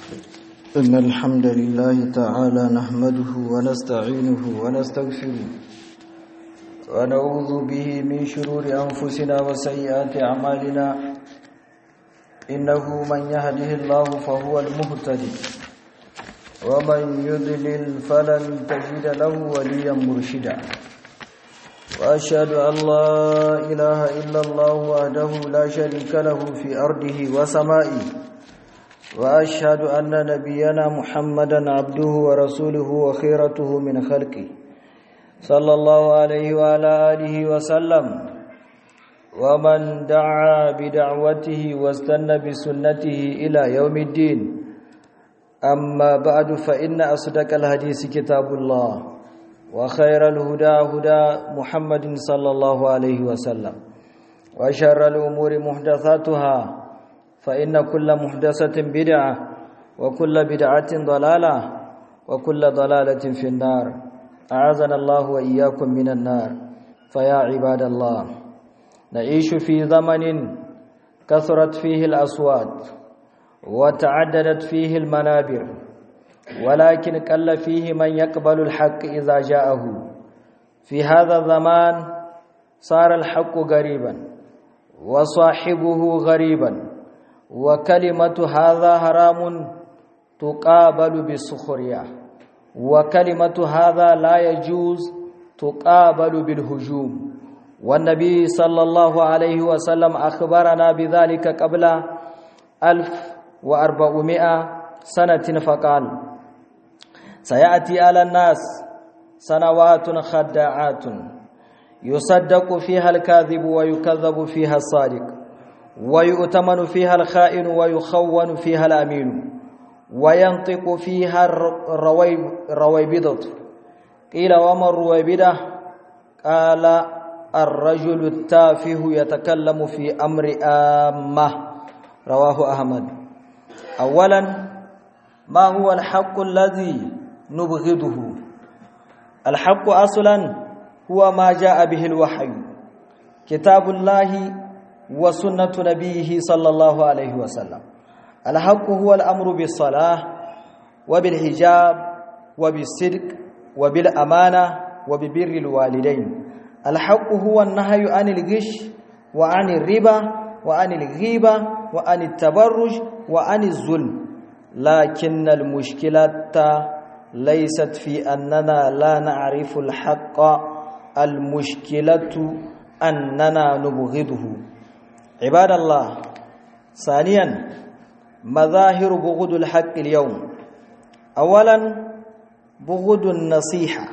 إن الحمد لله تعالى نحمده ونستعينه ونستغفره ونعوذ به من شرور أنفسنا وسيئات أعمالنا إنه من يهده الله فهو المهتدي ومن يضلل فلن تجد له وليا مرشدا وأشهد أن لا إله إلا الله وحده لا شريك له في أرضه وسمائه وأشهد أن نبينا محمدا عبده ورسوله وخيرته من خلقه صلى الله عليه وعلى آله وسلم ومن دعا بدعوته واستنى بسنته إلى يوم الدين أما بعد فإن أصدق الحديث كتاب الله وخير الهدى هدى محمد صلى الله عليه وسلم وشر الأمور محدثاتها فإن كل محدثة بدعة وكل بدعة ضلالة وكل ضلالة في النار أعاذنا الله وإياكم من النار فيا عباد الله نعيش في زمن كثرت فيه الأصوات وتعددت فيه المنابر ولكن قل فيه من يقبل الحق إذا جاءه في هذا الزمان صار الحق غريبا وصاحبه غريبا وكلمة هذا حرام تقابل بالسخرية وكلمة هذا لا يجوز تقابل بالهجوم والنبي صلى الله عليه وسلم أخبرنا بذلك قبل ألف وأربعمائة سنة فقال سيأتي على الناس سنوات خداعات يصدق فيها الكاذب ويكذب فيها الصادق ويؤتمن فيها الخائن ويخون فيها الأمين وينطق فيها الرويبضة قيل وما الرويبضة قال الرجل التافه يتكلم في أمر آمة رواه أحمد أولا ما هو الحق الذي نبغضه الحق أصلا هو ما جاء به الوحي كتاب الله وسنة نبيه صلى الله عليه وسلم الحق هو الأمر بالصلاة وبالحجاب وبالصدق وبالأمانة وببر الوالدين الحق هو النهي عن الغش وعن الربا وعن الغيبة وعن التبرج وعن الظلم لكن المشكلة ليست في أننا لا نعرف الحق المشكلة أننا نبغضه عباد الله ثانيا مظاهر بغض الحق اليوم اولا بغض النصيحه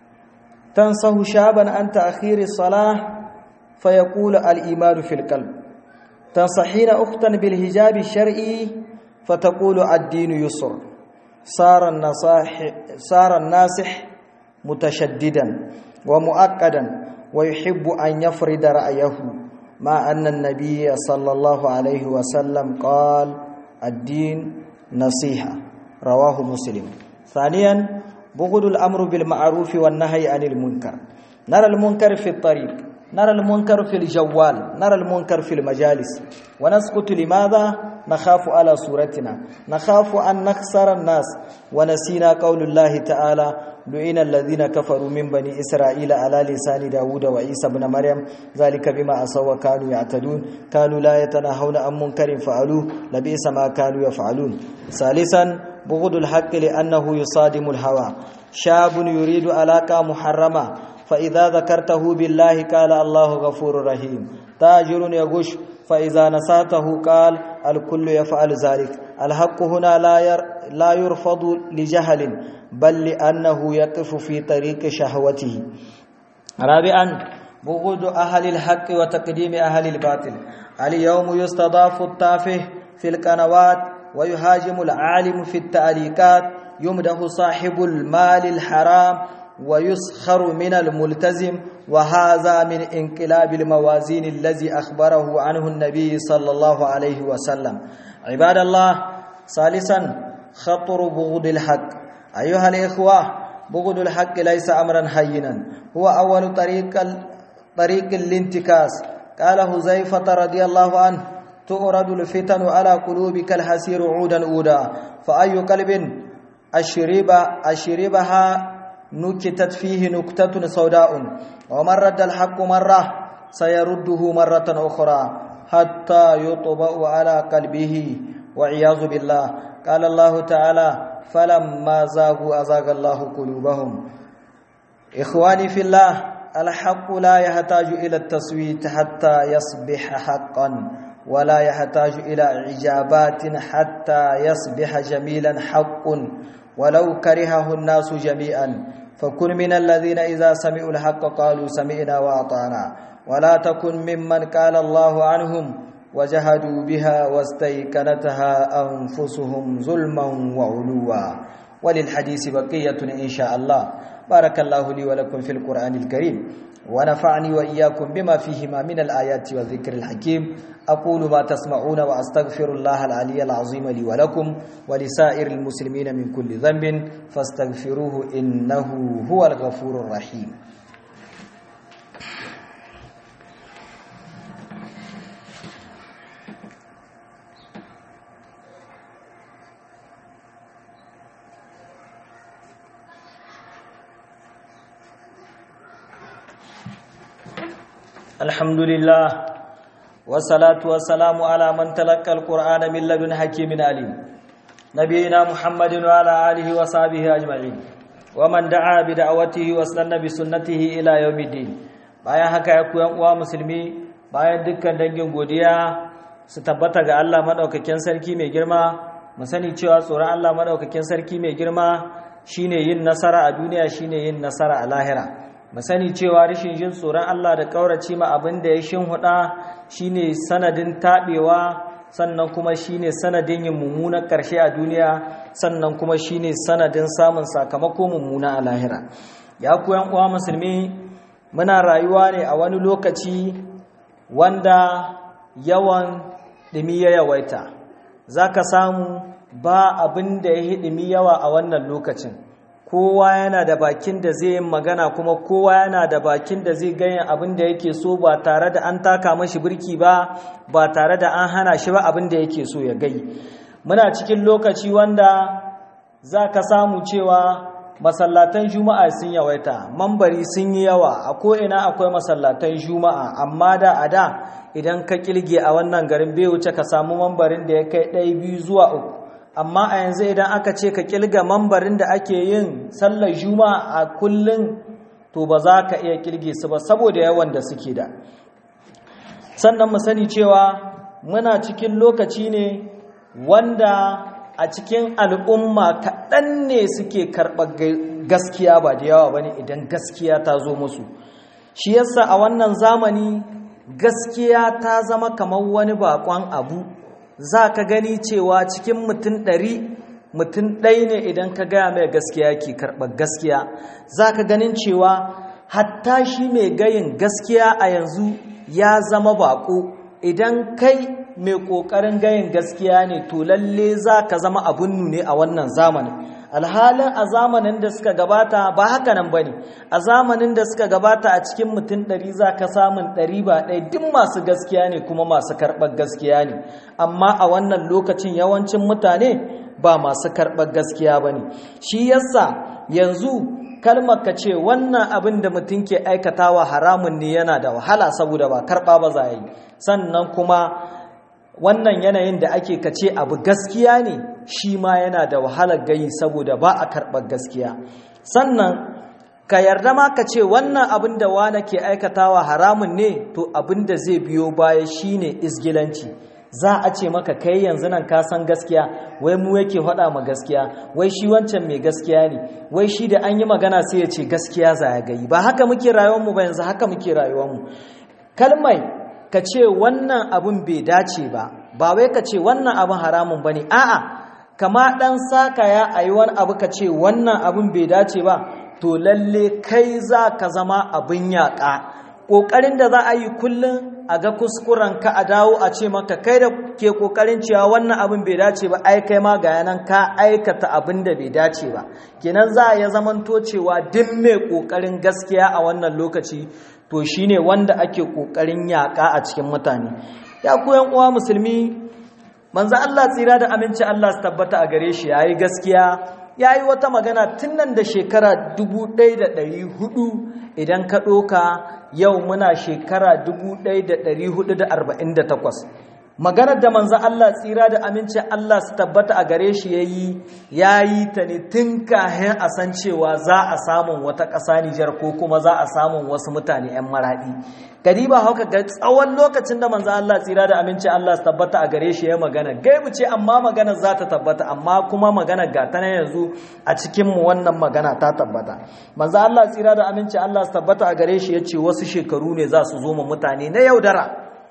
تنصه شابا عن تاخير الصلاه فيقول الايمان في القلب تنصحين اختا بالحجاب الشرعي فتقول الدين يسر صار النصاح صار الناصح متشددا ومؤكدا ويحب ان يفرض رايه مع أن النبي صلى الله عليه وسلم قال الدين نصيحة رواه مسلم ثانيا بغض الأمر بالمعروف والنهي عن المنكر نرى المنكر في الطريق نرى المنكر في الجوال نرى المنكر في المجالس ونسكت لماذا نخاف على صورتنا نخاف أن نخسر الناس ونسينا قول الله تعالى لعن الذين كفروا من بني إسرائيل على لسان داود وعيسى بن مريم ذلك بما أسوا كانوا يعتدون كانوا لا يتناهون عن منكر فعلوه لبئس ما كانوا يفعلون ثالثا بغض الحق لأنه يصادم الهوى شاب يريد علاقة محرمة فإذا ذكرته بالله قال الله غفور رحيم تاجر يغش فإذا نساته قال الكل يفعل ذلك الحق هنا لا ير لا يرفض لجهل بل لأنه يقف في طريق شهوته رابعا بغض أهل الحق وتقديم أهل الباطل اليوم يستضاف التافه في القنوات ويهاجم العالم في التعليقات يمده صاحب المال الحرام ويسخر من الملتزم وهذا من انقلاب الموازين الذي أخبره عنه النبي صلى الله عليه وسلم عباد الله ثالثا خطر بغض الحق أيها الإخوة بغض الحق ليس أمرا هينا هو أول طريق طريق الانتكاس قال حذيفة رضي الله عنه تؤرد الفتن على قلوبك الحسير عودا عودا فأي قلب أشرب أشربها نكتت فيه نكتة سوداء ومن رد الحق مرة سيرده مرة أخرى حتى يطبأ على قلبه والعياذ بالله قال الله تعالى فلما زاغوا أزاغ الله قلوبهم إخواني في الله الحق لا يحتاج إلى التصويت حتى يصبح حقا ولا يحتاج إلى إجابات حتى يصبح جميلا حق ولو كرهه الناس جميعا فكن من الذين إذا سمعوا الحق قالوا سمعنا وأطعنا ولا تكن ممن قال الله عنهم وجهدوا بها واستيقنتها أنفسهم ظلما وعلوا وللحديث بقية إن شاء الله بارك الله لي ولكم في القرآن الكريم ونفعني وإياكم بما فيهما من الآيات والذكر الحكيم أقول ما تسمعون وأستغفر الله العلي العظيم لي ولكم ولسائر المسلمين من كل ذنب فاستغفروه إنه هو الغفور الرحيم الحمد لله والصلاة والسلام على من تلقى القرآن من لدن حكيم عليم نبينا محمد وعلى آله وصحبه أجمعين ومن دعا بدعوته واستنى بسنته إلى يوم الدين bayan haka ya kuyan uwa musulmi bayan dukkan dangin godiya su tabbata ga Allah madaukakin sarki mai girma mu sani cewa tsoron Allah madaukakin sarki mai girma shine yin nasara a duniya shine yin nasara a lahira mu sani cewa rashin jin tsoron Allah da kaurace ma abin da ya shinhuda shine sanadin tabewa sannan kuma shine sanadin yin mummunan karshe a duniya sannan kuma shine sanadin samun sakamako mummuna a lahira ya ku yan uwa musulmi muna rayuwa ne a wani lokaci wanda yawan dimi ya yawaita zaka samu ba abin da ya dimi yawa a wannan lokacin kowa yana da bakin da zai yi magana kuma kowa yana da bakin da zai ganyen abin da yake so ba tare da an taka mashi birki ba ba tare da an hana shi ba abin da yake so ya gai muna cikin lokaci wanda za ka samu cewa masallatan juma'a sun yawaita mambari sun yi yawa a ko'ina akwai masallatan juma'a amma da a da idan ka kilge a wannan garin bai wuce ka samu mambarin da ya kai ɗaya biyu zuwa uku amma a yanzu idan aka ce ka kilga mambarin da ake yin sallar juma'a a kullum to ba za ka iya kilge su ba saboda yawan da suke da sannan mu sani cewa muna cikin lokaci ne wanda a cikin al'umma kaɗan ne suke karɓar gaskiya ba da yawa ba ne idan gaskiya ta zo musu shi yasa a wannan zamani gaskiya ta zama kamar wani bakon abu za ka gani cewa cikin mutum ɗari mutum ɗai ne idan ka gaya mai gaskiya ke karɓar gaskiya za ka ganin cewa hatta shi mai gayin gaskiya a yanzu ya zama baƙo idan kai mai ƙoƙarin gayin gaskiya ne to lalle za ka zama abin nune a wannan zamanin alhalin a zamanin da suka gabata ba haka nan ba ne a zamanin da suka gabata a cikin mutum ɗari za ka samun ɗari ba ɗaya duk masu gaskiya ne kuma masu karɓar gaskiya ne amma a wannan lokacin yawancin mutane ba masu karɓar gaskiya ba ne shi yasa yanzu kalmar ka ce wannan abin da mutum ke aikatawa haramun ne yana da wahala saboda ba karɓa ba za yi sannan kuma wannan yanayin da ake kace abu gaskiya ne shi ma yana da wahalar gayi saboda ba a karɓar gaskiya sannan ka yarda ma ka ce wannan abin da wane ke aikatawa haramun ne to abin da zai biyo baya shine isgilanci za a ce maka kai yanzu nan ka san gaskiya wai mu yake faɗa ma gaskiya wai shi wancan mai gaskiya ne wai shi da an yi magana sai ya ce gaskiya za ya gayi ba haka muke rayuwarmu ba yanzu haka muke rayuwarmu kalmai ka ce wannan abin bai dace ba ba wai ka ce wannan abin haramun ba ne a'a kama ɗan saka ya a yi wani abu ka ce wannan abin bai dace ba to lalle kai za ka zama abin yaƙa ƙoƙarin da za a yi kullum a ga kuskuren ka a dawo a ce maka kai da ke ƙoƙarin cewa wannan abin bai dace ba ai kai ma ga yanan ka aikata abin da bai dace ba kenan za a ya zamanto cewa duk mai ƙoƙarin gaskiya a wannan lokaci to shine wanda ake ƙoƙarin yaƙa a cikin mutane ya ku uwa musulmi manzo Allah tsira da aminci Allah su tabbata a gare shi yayi gaskiya yayi wata magana tun nan da shekara 1400 idan ka doka yau muna shekara 1448 maganar da manzo Allah tsira da aminci Allah su tabbata a gare shi yayi yayi ta ne tun kahin a san cewa za a samun wata ƙasa Nijar ko kuma za a samun wasu mutane 'yan maraɗi kadiba hauka ga tsawon lokacin da manzo Allah tsira da aminci Allah su tabbata a gare shi ya magana gaibu ce amma magana za ta tabbata amma kuma magana ga ta yanzu a cikin mu wannan magana ta tabbata manzo Allah tsira da aminci Allah su tabbata a gare shi yace wasu shekaru ne za su zo mu mutane na yaudara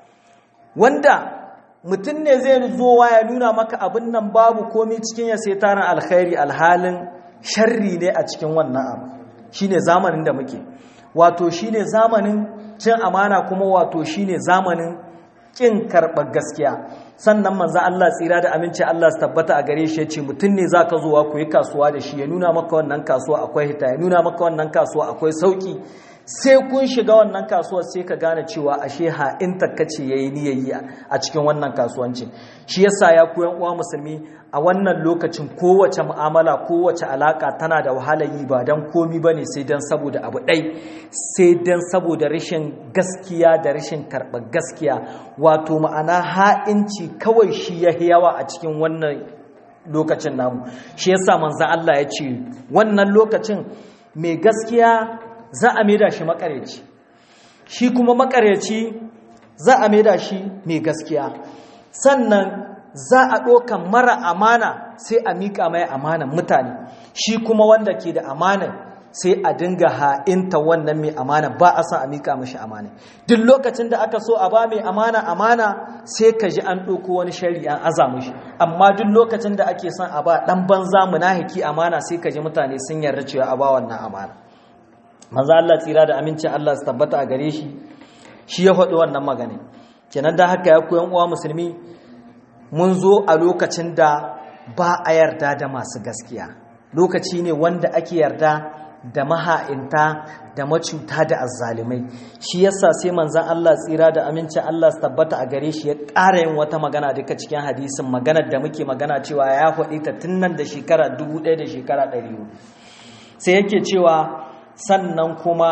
wanda mutum ne zai zo ya nuna maka abin nan babu komai cikin ya sai tarin alkhairi alhalin sharri ne a cikin wannan abu shine zamanin da muke wato shine zamanin cin amana kuma wato shine zamanin kin karɓar gaskiya sannan manzo Allah tsira da aminci Allah su tabbata a gare shi yace mutum ne zaka zo ku yi kasuwa da shi ya nuna maka wannan kasuwa akwai hita ya nuna maka wannan kasuwa akwai sauki sai kun shiga wannan kasuwar sai ka gane cewa ashe ha in takkace yayi niyayyi a cikin wannan kasuwanci shi yasa ya ku yan uwa musulmi a wannan lokacin kowace mu'amala kowace alaka tana da wahalar yi ba dan komi bane sai dan saboda abu ɗai sai dan saboda rashin gaskiya da rashin karɓar gaskiya wato ma'ana ha'inci kawai shi ya yawa a cikin wannan lokacin namu shi yasa manzo Allah ya ce wannan lokacin mai gaskiya za a maida shi makareci shi kuma makareci za a maida shi mai gaskiya sannan za a ɗokan mara amana sai a miƙa mai amanan mutane shi kuma wanda ke da amanan sai a dinga ha'inta wannan mai amana ba a san a miƙa mashi amana duk lokacin da aka so a ba mai amana amana sai ka ji an ɗauko wani shari an aza mashi amma duk lokacin da ake son a ba ɗan banza munahiki amana sai ka ji mutane sun yarda cewa a ba wannan amana manzo Allah tsira da amincin Allah su tabbata a gare shi shi ya faɗi wannan magana kenan da haka ya koyan uwa musulmi mun zo a lokacin da ba a yarda da masu gaskiya lokaci ne wanda ake yarda da maha'inta da macuta da azzalimai shi yasa sai manzon Allah tsira da amincin Allah su tabbata a gare shi ya ƙara yin wata magana duka cikin hadisin maganar da muke magana cewa ya faɗi ta tun nan da shekara dubu ɗaya da shekara ɗari sai yake cewa sannan kuma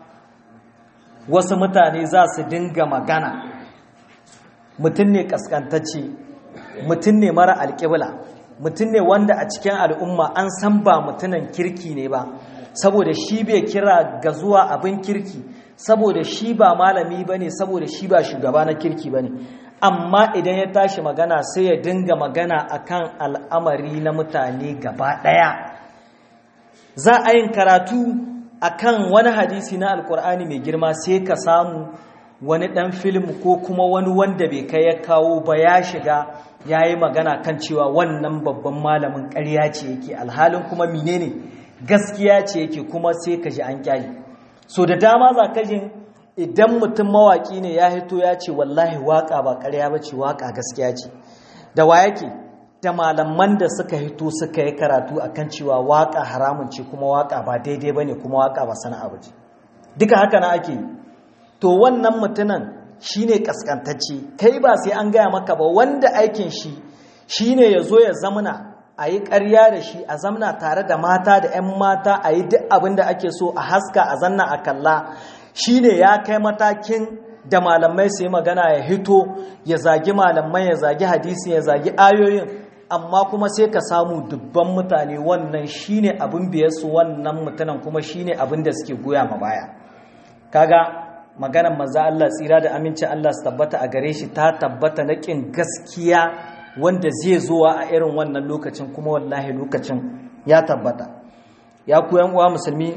wasu mutane za su dinga magana mutum ne kaskantacce mutum ne mara alƙibla mutum ne wanda a cikin al'umma an san ba mutumin kirki ne ba saboda shi bai kira ga zuwa abin kirki saboda shi ba malami ba ne saboda shi ba shugaba na kirki ba ne amma idan ya tashi magana sai ya dinga magana akan al'amari na mutane gaba ɗaya za a yin karatu akan wani hadisi na alkur'ani mai girma sai ka samu wani ɗan film ko kuma wani wanda bai kai ya kawo ba ya shiga ya yi magana kan cewa wannan babban malamin ƙarya ce yake alhalin kuma menene gaskiya ce yake kuma sai ka ji an kyayi so da dama za ka jin idan mutum mawaƙi ne ya hito ya ce wallahi waƙa ba ƙarya ba ce waƙa gaskiya ce da wa yake da malaman da suka hito suka yi karatu akan cewa waƙa haramun ce kuma waƙa ba daidai ba ne kuma waƙa ba sana'a ba ce duka haka na ake yi to wannan mutumin shine kaskantacce kai ba sai an gaya maka ba wanda aikin shi shine ya zo ya zamana a yi ƙarya da shi a zamna tare da mata da 'yan mata a yi duk abin da ake so a haska a zanna a kalla shine ya kai matakin da malamai su yi magana ya hito ya zagi malamai ya zagi hadisi ya zagi ayoyin amma kuma sai ka samu dubban mutane wannan shine abin biyarsu wannan mutanen kuma shine abin da suke goya ma baya kaga maganar maza Allah tsira da amincin Allah su tabbata a gare shi ta tabbata na ƙin gaskiya wanda zai zuwa a irin wannan lokacin kuma wallahi lokacin ya tabbata ya ku uwa musulmi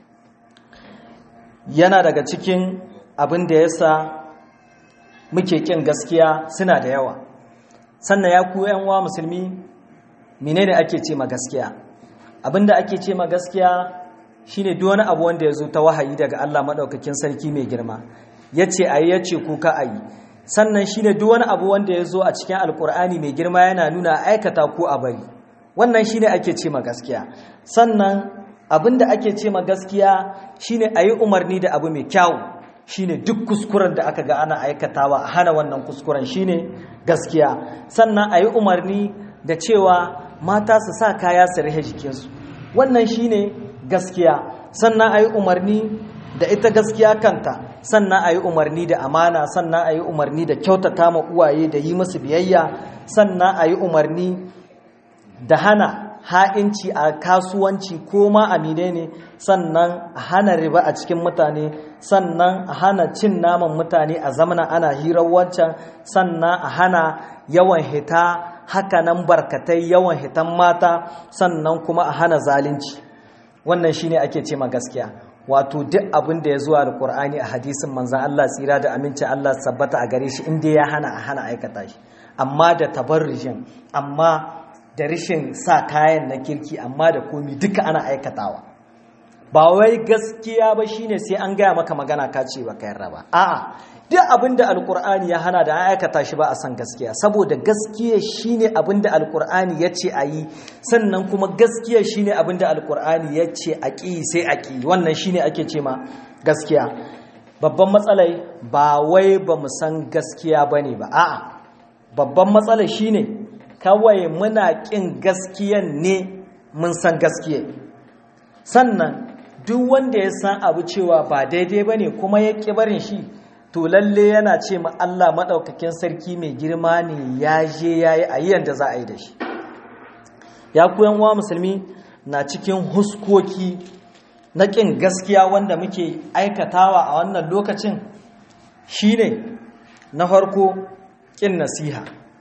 yana daga cikin abin da ya sa muke ƙin gaskiya suna da yawa sannan ya ku uwa musulmi menene ake ce ma gaskiya abin da ake ce ma gaskiya shine duk wani abu wanda ya zo ta wahayi daga Allah maɗaukakin sarki mai girma ya ce a yi ya ce kuka a yi sannan shine duk wani abu wanda ya zo a cikin alkur'ani mai girma yana nuna aikata ko a bari wannan shine ake ce ma gaskiya sannan abin da ake ce ma gaskiya shine a yi umarni da abu mai kyawu shine duk kuskuren da aka ga ana aikatawa a hana wannan kuskuren shine gaskiya sannan a yi umarni da cewa mata su sa kaya su rihe jikinsu wannan shine gaskiya sannan a yi umarni da ita gaskiya kanta sannan a yi umarni da amana sannan a yi umarni da kyautata ma uwaye da yi musu biyayya sannan a yi umarni da hana ha'inci a kasuwanci ko ma a ne sannan a hana riba a cikin mutane sannan a hana cin naman mutane a zamana ana hirar wancan sannan a hana yawan hita hakanan barkatai yawan hitan mata sannan kuma a hana zalunci wannan shine ake ce ma gaskiya wato duk abin da ya zuwa alkur'ani a hadisin manzan Allah tsira da aminci Allah sabbata a gare shi inda ya hana a hana aikata shi amma da tabarrijin amma da rishin sa kayan na kirki amma da komi duka ana aikatawa ba wai gaskiya ba shine sai an gaya maka magana ka ce ba ka yarda ba a'a duk abin da alkur'ani ya hana da an aikata shi ba a san gaskiya saboda gaskiya shine abin da alkur'ani ya ce a yi sannan kuma gaskiya shine abin da alkur'ani ya ce a ƙi sai a ƙi wannan shine ake ce ma gaskiya babban matsalai ba wai ba mu san gaskiya ba ne ba a'a babban matsalai shine kawai muna ƙin gaskiyan ne mun san gaskiya sannan duk wanda ya san abu cewa ba daidai ba ne kuma ya ƙi barin shi to lalle yana ce ma Allah maɗaukakin sarki mai girma ne ya je ya yi a yadda za a yi da shi ya kuyan wa musulmi na cikin huskoki na ƙin gaskiya wanda muke aikatawa a wannan lokacin shine na farko ƙin nasiha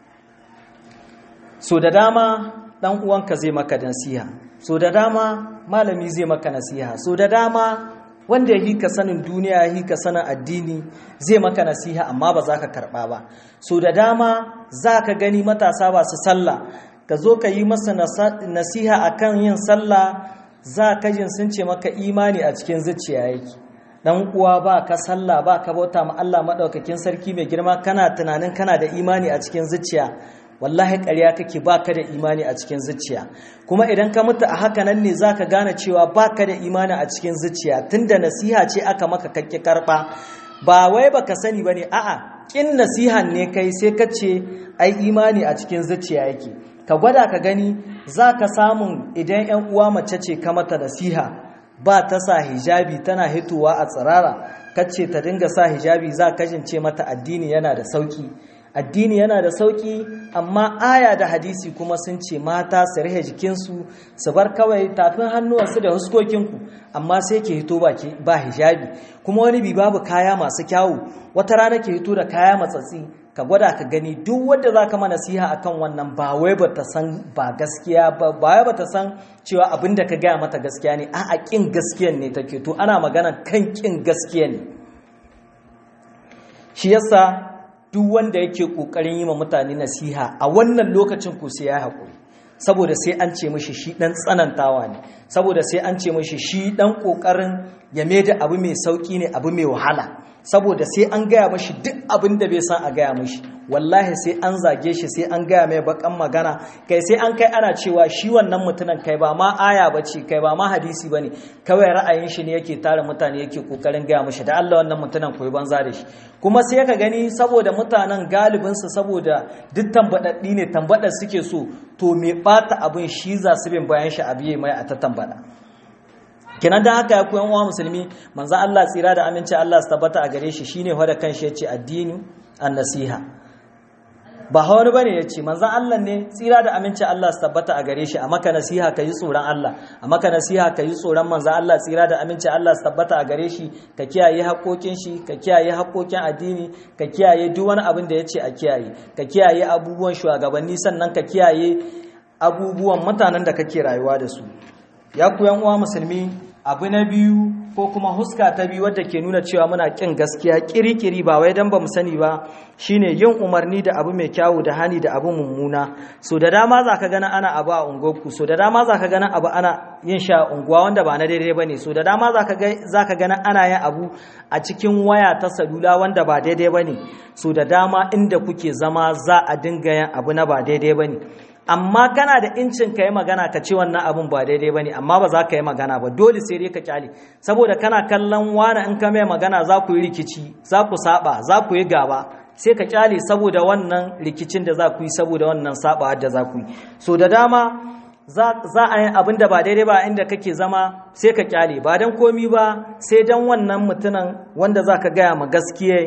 so da dama ɗan uwanka zai maka nasiha so da dama malami zai maka nasiha so da dama wanda ya hika sanin duniya ya hika sanin addini zai maka nasiha amma ba za ka karɓa ba so da dama za ka gani matasa ba su sallah ka zo ka yi masa nasiha akan yin sallah za ka jin sun ce maka imani a cikin zuciya yake dan uwa ba ka sallah ba ka bauta ma Allah madaukakin sarki mai girma kana tunanin kana da imani a cikin zuciya wallahi ƙarya kake baka da imani a cikin zuciya kuma idan ka mutu a haka nan ne zaka gane cewa baka da imani a cikin zuciya tunda nasiha ce aka maka kakke karba ba wai baka sani bane a'a kin nasihan ne kai sai ka ce ai imani a cikin zuciya yake ka gwada ka gani zaka samun idan 'yan uwa mace ce ka mata nasiha ba ta sa hijabi tana hitowa a tsirara kace ta dinga sa hijabi za ka jince mata addini yana da sauki addini yana da sauki amma aya da hadisi kuma sun ce mata su rihe jikinsu su bar kawai tafin hannuwansu da huskokinku amma sai ke hito ba hijabi kuma wani bi babu kaya masu kyawu wata rana ke hito da kaya matsatsi ka gwada ka gani duk wadda za ka mana siha akan wannan ba wai ba ta san ba gaskiya ba ba ba ta san cewa abin da ka gaya mata gaskiya ne a kin gaskiyan ne take to ana magana kan kin gaskiya ne shi yasa duk wanda yake kokarin yi ma mutane nasiha a wannan lokacin ku sai ya haƙuri saboda sai an ce mishi shi dan tsanantawa ne saboda sai an ce mishi shi dan kokarin ya da abu mai sauki ne abu mai wahala saboda sai an gaya mashi duk abin da bai san a gaya mashi wallahi sai an zage shi sai an gaya mai bakan magana kai sai an kai ana cewa shi wannan mutumin kai ba ma aya ba ce kai ba ma hadisi ba ne kawai ra'ayin shi ne yake tara mutane yake kokarin gaya mashi da Allah wannan mutumin koyi banza da shi kuma sai ka gani saboda mutanen galibinsu saboda duk tambadaddi ne tambadar suke so to me bata abin shi za su bin bayan shi abiye mai a ta tambada kenan da haka ya koyan uwa musulmi manzo Allah tsira da aminci Allah su tabbata a gare shi shine wanda kanshi yace addini an-nasiha ba wani bane yace manzo Allah ne tsira da aminci Allah su tabbata a gare shi a maka nasiha kai tsoron Allah a maka nasiha kai tsoron manzo Allah tsira da aminci Allah su tabbata a gare shi ka kiyaye haƙoƙin shi ka kiyaye haƙoƙin addini ka kiyaye duk wani abin da yace a kiyaye ka kiyaye abubuwan shugabanni sannan ka kiyaye abubuwan mutanen da kake rayuwa da su ya ku yan uwa musulmi abu na biyu ko kuma huska ta biyu wadda ke nuna cewa muna kin gaskiya kirikiri ba wai dan bamu sani ba shine yin umarni da abu mai kyawu da hani da abu mummuna so da dama zaka gana ana abu a unguwarku so da dama zaka gana abu ana yin sha unguwa wanda ba na daidai bane so da dama zaka ga zaka gana ana yin abu a cikin waya ta salula wanda ba daidai bane so da dama inda kuke zama za a dinga yin abu na ba daidai bane amma kana da incin ka yi magana ka ce wannan abin ba daidai ba ne amma ba za ka yi magana ba dole sai dai ka kyale saboda kana kallon wani in ka mai magana za ku yi rikici za ku saba za ku yi gaba sai ka kyale saboda wannan rikicin da za ku yi saboda wannan saba da za ku yi so da dama za a yi abin da ba daidai ba inda kake zama sai ka kyale ba don komi ba sai don wannan mutumin wanda za ka gaya ma gaskiya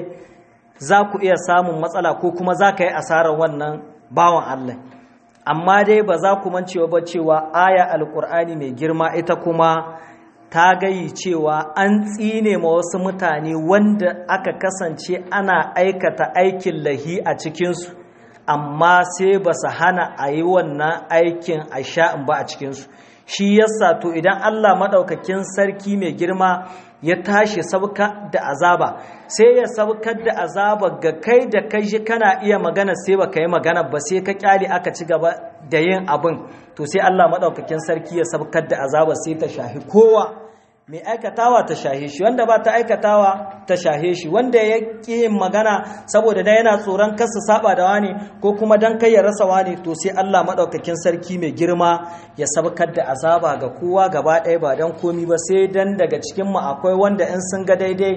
za ku iya samun matsala ko kuma za ka yi asarar wannan bawan Allah amma dai ba za ku mancewa ba cewa aya alkur'ani mai girma ita kuma ta gayi cewa an tsine ma wasu mutane wanda aka kasance ana aikata aikin lahi a cikinsu amma sai ba su hana a yi wannan aikin a sha'in ba a cikinsu shi yasa to idan Allah maɗaukakin sarki mai girma ya tashi sauka da azaba sai ya saukar da azaba ga kai da kai shi kana iya magana sai ba ka yi magana ba sai ka kyale aka ci gaba da yin abin to sai Allah maɗaukakin sarki ya saukar da azaba sai ta shahi kowa mai aikatawa ta shahe shi wanda ba ta aikatawa ta shahe shi wanda ya ƙi yin magana saboda da yana tsoron kasa saba da wani ko kuma dan kai ya rasa wani to sai Allah maɗaukakin sarki mai girma ya sabkar da azaba ga kowa gaba ɗaya ba dan komi ba sai dan daga cikin mu akwai wanda in sun ga daidai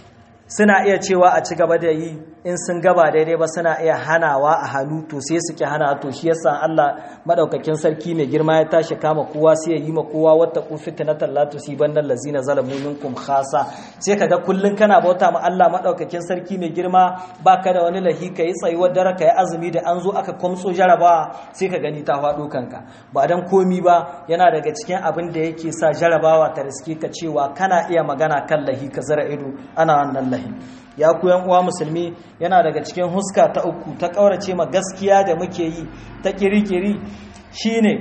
suna iya cewa a ci gaba da yi in sun gaba daidai ba suna iya hanawa a hannu to sai su ki hana to shi yasa Allah madaukakin sarki mai girma ya tashi kama kowa sai ya yi ma kowa wata ku fitnatan la tusiban allazina zalamu minkum khasa sai kaga kullun kana bauta ma Allah madaukakin sarki mai girma baka da wani lahi kai tsayuwar dare kai azumi da an zo aka kwamso jarabawa sai ka gani ta faɗo kanka ba dan komi ba yana daga cikin abin da yake sa jarabawa ta riske ka cewa kana iya magana kan lahi ka zara ido ana wannan lahi ya ku yan uwa musulmi yana daga cikin huska ta uku ta kaurace ma gaskiya da muke yi ta kirikiri shine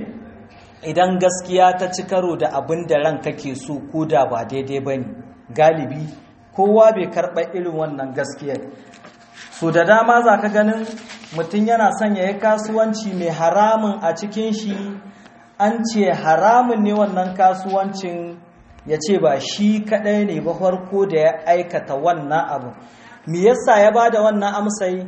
idan gaskiya ta ci karo da abin da ran kake so ko da ba daidai bane galibi kowa bai karɓa irin wannan gaskiyar so da dama za ka ganin mutum yana son ya yi kasuwanci mai haramun a cikin shi an ce haramun ne wannan kasuwancin ya ce ba shi kaɗai ne ba farko da ya aikata wannan abu me yasa ya ba da wannan amsai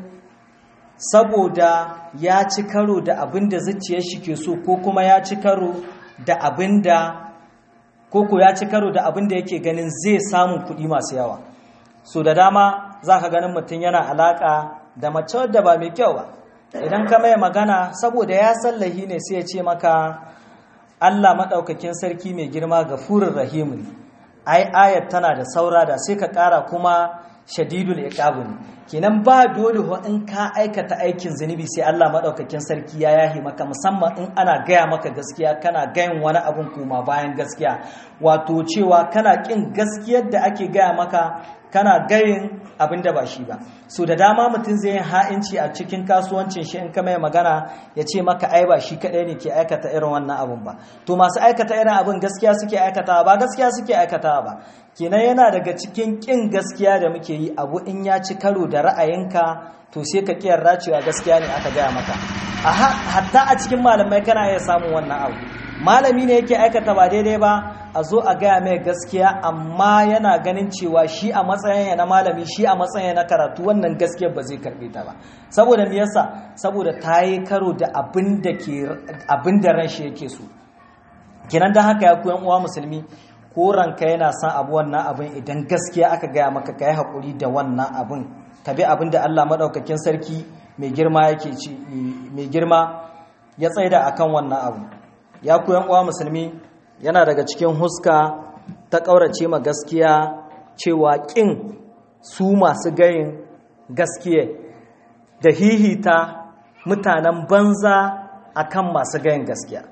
saboda ya ci karo da abin da zuciyar shi ke so ko kuma ya ci karo da abin da koko ya ci karo da abin da yake ganin zai samun kuɗi masu yawa so da dama za ka ganin mutum yana alaƙa da mace wadda ba mai kyau ba idan ka mai magana saboda ya sallahi ne sai ya ce maka Allah maɗaukakin sarki mai girma ga furin rahimu ne ai ayat tana da saura da sai ka ƙara kuma shadidul iqabu ne kenan ba dole ho in ka aikata aikin zunubi sai Allah maɗaukakin sarki ya yahi maka musamman in ana gaya maka gaskiya kana gayin wani abun kuma bayan gaskiya wato cewa kana ƙin gaskiyar da ake gaya maka kana gayin abin da ba shi ba so da dama mutum zai yin ha'inci a cikin kasuwancin shi in ka mai magana ya ce maka ai ba shi kaɗai ne ke aikata irin wannan abin ba to masu aikata irin abin gaskiya suke aikatawa ba gaskiya suke aikatawa ba kenan yana daga cikin ƙin gaskiya da muke yi abu in ya ci karo da ra'ayinka to sai ka ƙiyar cewa gaskiya ne aka gaya maka hatta a cikin malamai kana iya samun wannan abu malami ne yake aikata ba daidai ba a zo a gaya mai gaskiya amma yana ganin cewa shi a matsayin na malami shi a matsayin na karatu wannan gaskiya ba zai karbe ta ba saboda me yasa saboda ta yi karo da abin da ke abin da ran shi yake so kenan dan haka ya koyan uwa musulmi ko ranka yana son abu wannan abin idan gaskiya aka gaya maka ka yi haƙuri da wannan abin ka bi abin da Allah maɗaukakin sarki mai girma yake ci mai girma ya tsaida akan wannan abu ya koyan uwa musulmi yana daga cikin huska ta ƙaurace ma gaskiya cewa ƙin su masu gayin gaskiya da hihita mutanen banza akan masu gayin gaskiya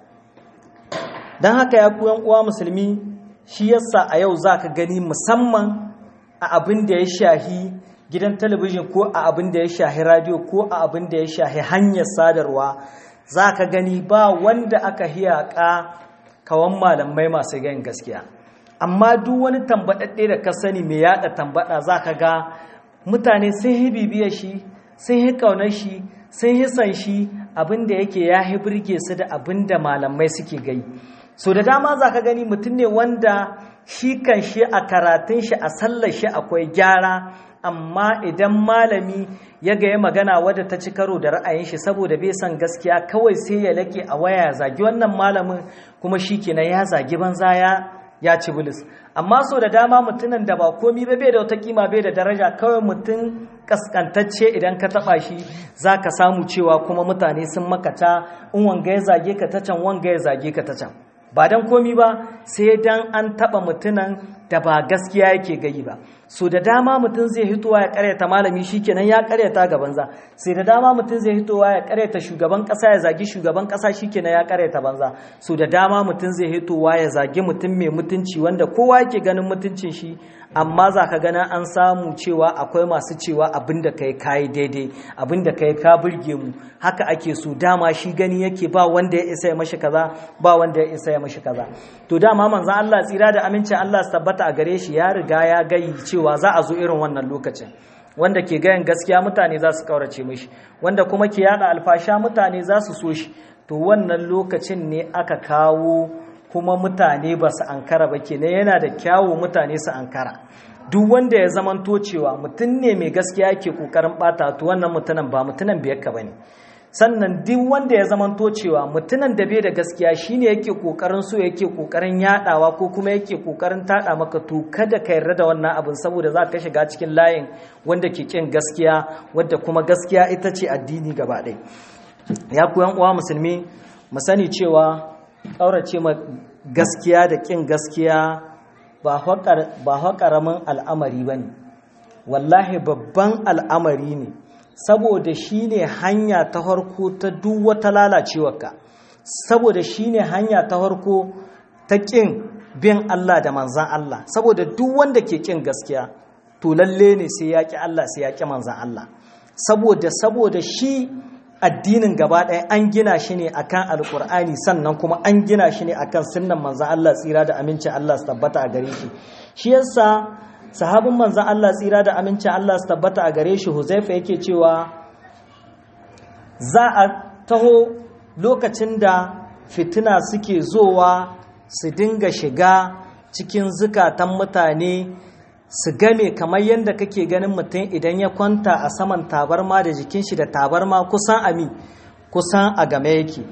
don haka ya kuyan uwa musulmi shi yasa a yau za ka gani musamman a abin da ya shahi gidan talabijin ko a abin da ya shahi radio ko a abin da ya shahi hanyar sadarwa za ka gani ba wanda aka hiyaƙa kawan malamai masu gayin gaskiya amma duk wani tambaɗaɗɗe da ka sani mai yaɗa tambaɗa za ka ga mutane sun yi bibiyar shi sun yi ƙaunar shi sun yi san shi abin da yake ya yi birge su da abin da malamai suke gai so da dama za ka gani mutum ne wanda shi kan shi a karatun shi a sallar shi akwai gyara amma idan malami ya ga ya magana wadda ta ci karo da ra'ayin shi saboda bai san gaskiya kawai sai ya lake a waya ya zagi wannan malamin kuma shi kenan ya zagi banza ya ya ci bilis amma so da dama mutumin da ba komi ba bai da wata kima bai da daraja kawai mutum kaskantacce idan ka taba shi za ka samu cewa kuma mutane sun makata in wanga ya zage ka ta can wanga ya zage ka ta can ba dan komi ba sai dan an taba mutunan da ba gaskiya yake gayi ba so da dama mutum zai hitowa ya karyata malami shikenan ya karyata ga banza sai da dama mutum zai hitowa ya karyata shugaban kasa ya zagi shugaban kasa shikenan ya karyata banza so da dama mutum zai hitowa ya zagi mutum mai mutunci wanda kowa yake ganin mutuncin shi amma za ka gana an samu cewa akwai masu cewa abinda kai kayi daidai abinda kai ka burge mu haka ake so dama shi gani yake ba wanda ya isa ya mashi kaza ba wanda ya isa ya mashi kaza to dama manzon Allah tsira da amincin Allah su tabbata a gare shi ya riga ya gayi cewa za a zo irin wannan lokacin wanda ke gayan gaskiya mutane za su kaurace mishi wanda kuma ke yada alfasha mutane za su so shi to wannan lokacin ne aka kawo kuma mutane ba su ankara ba kenan yana da kyawu mutane su ankara duk wanda ya zamanto cewa mutum ne mai gaskiya yake kokarin bata to wannan mutumin ba mutumin biyarka bane sannan duk wanda ya zamanto cewa mutumin da bai da gaskiya shine yake kokarin so yake kokarin yadawa ko kuma yake kokarin tada maka to kada ka yarda da wannan abin saboda za ka shiga cikin layin wanda ke kin gaskiya wadda kuma gaskiya ita ce addini gaba ɗaya ya ku yan uwa musulmi mu sani cewa ƙaurace ma gaskiya da ƙin gaskiya ba haƙaramin al'amari ba ne wallahi babban al'amari ne saboda shi ne hanya ta harko ta duk wata lalacewarka saboda shi ne hanya ta harko ta ƙin bin Allah da manzan Allah saboda duk wanda ke ƙin gaskiya to lalle ne sai ya ƙi Allah sai ya ƙi manzan Allah saboda saboda shi addinin gaba ɗaya an gina shi ne akan alkur'ani sannan kuma an gina shi ne akan sunnan manzan Allah tsira da amincin Allah su tabbata a gare shi shi yasa sahabin manzan Allah tsira da amincin Allah su tabbata a gare shi Huzaifa yake cewa za a taho lokacin da fitina suke zowa su dinga shiga cikin zukatan mutane su game kamar yadda kake ganin mutum idan ya kwanta a saman tabarma da jikin shi da tabarma kusan ami kusan a game yake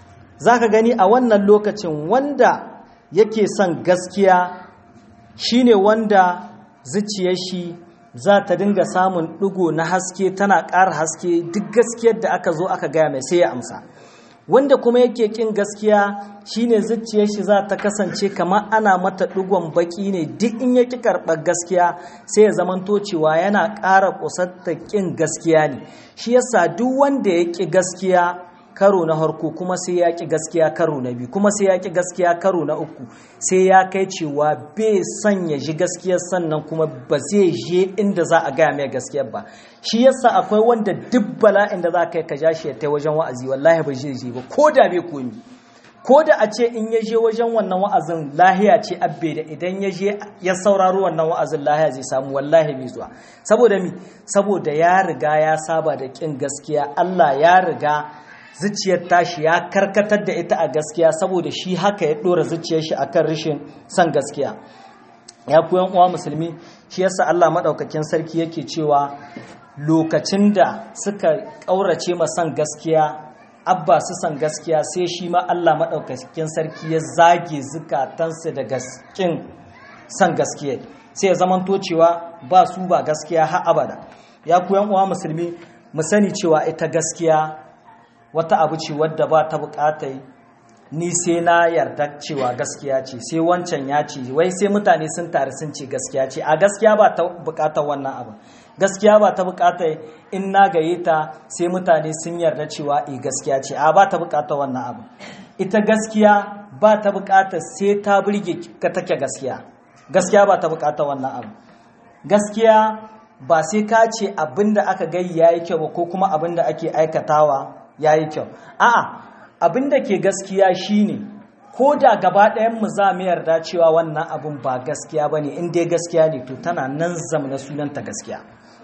za ka gani a wannan lokacin wanda yake son gaskiya shine wanda zuciyar shi za ta dinga samun ɗigo na haske tana ƙara haske duk gaskiyar da aka zo aka gaya mai sai ya amsa wanda kuma yake kin gaskiya shine zuciyar shi za ta kasance kamar ana mata digon baki ne duk in yaki karɓar gaskiya sai ya zamanto cewa yana ƙara kusantar kin gaskiya ne shi yasa duk wanda ya ƙi gaskiya karo na harko kuma sai ya ƙi gaskiya karo na biyu kuma sai ya ƙi gaskiya karo na uku sai ya kai cewa bai son ya ji gaskiyar sannan kuma ba zai je inda za a gaya mai gaskiyar ba shi yasa akwai wanda duk bala'in da za ka yi ka ja shi ya tai wajen wa'azi wallahi ba zai je ba ko da bai komi ko da a ce in ya je wajen wannan wa'azin lahiya ce abbe da idan ya je ya sauraro wannan wa'azin lahiya zai samu wallahi bai zuwa saboda mi saboda ya riga ya saba da kin gaskiya Allah ya riga zuciyar tashi ya karkatar da ita a gaskiya saboda shi haka ya dora zuciyar shi akan rashin son gaskiya ya ku uwa musulmi shi yasa Allah madaukakin sarki yake cewa lokacin da suka kaurace ma son gaskiya abba su san gaskiya sai shi ma Allah madaukakin sarki ya zage zukatansu da gaskin son gaskiya sai ya zamanto cewa ba su ba gaskiya har abada ya ku uwa musulmi mu sani cewa ita gaskiya wata abu ce wadda ba ta bukatai ni sai na yarda cewa gaskiya ce sai wancan ya ce wai sai mutane sun tare sun ce gaskiya ce a gaskiya ba ta bukatar wannan abu gaskiya ba ta bukatar in na gaye ta sai mutane sun yarda cewa e gaskiya ce a ba ta bukatar wannan abu ita gaskiya ba ta bukatar sai ta burge ka take gaskiya gaskiya ba ta bukatar wannan abu gaskiya ba sai ka ce abinda aka gai yayi kyau ba ko kuma abinda ake aikatawa ya yi kyau a'a abin da ke gaskiya shine ko da gaba ɗayan mu za mu yarda cewa wannan abin ba gaskiya ba ne in dai gaskiya ne to tana nan zamana sunanta gaskiya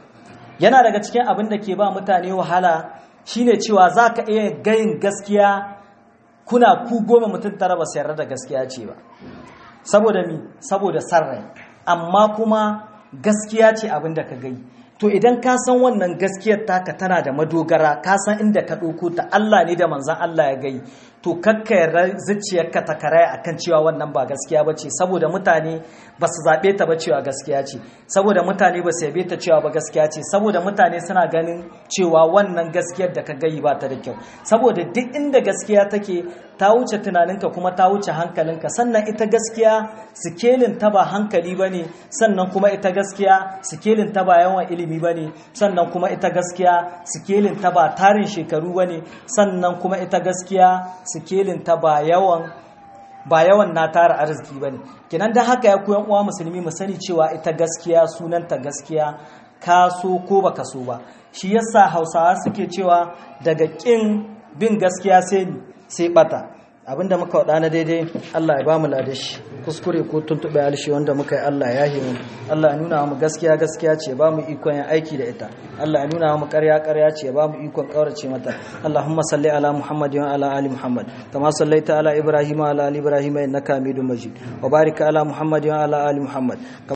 yana daga cikin abin da ke ba mutane wahala shine cewa za ka iya gayin gaskiya kuna ku goma mutum tara ba su yarda da gaskiya ce ba saboda mi saboda sarrai amma kuma gaskiya ce abin da ka gai to idan ka san wannan gaskiyar taka tana da madogara ka san inda ka ɗauko ta Allah ne da manzan Allah ya gai to kakka yarda zuciyarka ta karaya akan cewa wannan ba gaskiya ba ce saboda mutane ba su zaɓe ta ba cewa gaskiya ce saboda mutane ba su yabe ta cewa ba gaskiya ce saboda mutane suna ganin cewa wannan gaskiyar da ka gayi ba ta da kyau saboda duk inda gaskiya take ta wuce tunaninka kuma ta wuce hankalinka sannan ita gaskiya sikelin ta ba hankali ba ne sannan kuma ita gaskiya sikelin ta ba yawan ilimi ba ne sannan kuma ita gaskiya sikelin ta ba tarin shekaru ba ne sannan kuma ita gaskiya sikelin ta ba yawan ba yawan na tara arziki ba ne kinan da haka ya koyan uwa musulmi mu sani cewa ita gaskiya sunanta gaskiya ka so ko baka so ba shi yasa hausawa suke cewa daga kin bin gaskiya sai sai bata abinda muka wada na daidai Allah ya bamu ladashi kuskure ko tuntube alshi wanda muka yi Allah ya himu Allah ya nuna mu gaskiya gaskiya ce ba mu ikon yin aiki da ita Allah ya nuna mu ƙarya ƙarya ce ba mu ikon ƙaurace mata Allahumma salli ala Muhammad wa ala ali Muhammad kama sallaita ala Ibrahim wa ala ali Ibrahim innaka Hamidum Majid wa barik ala Muhammad wa ala ali Muhammad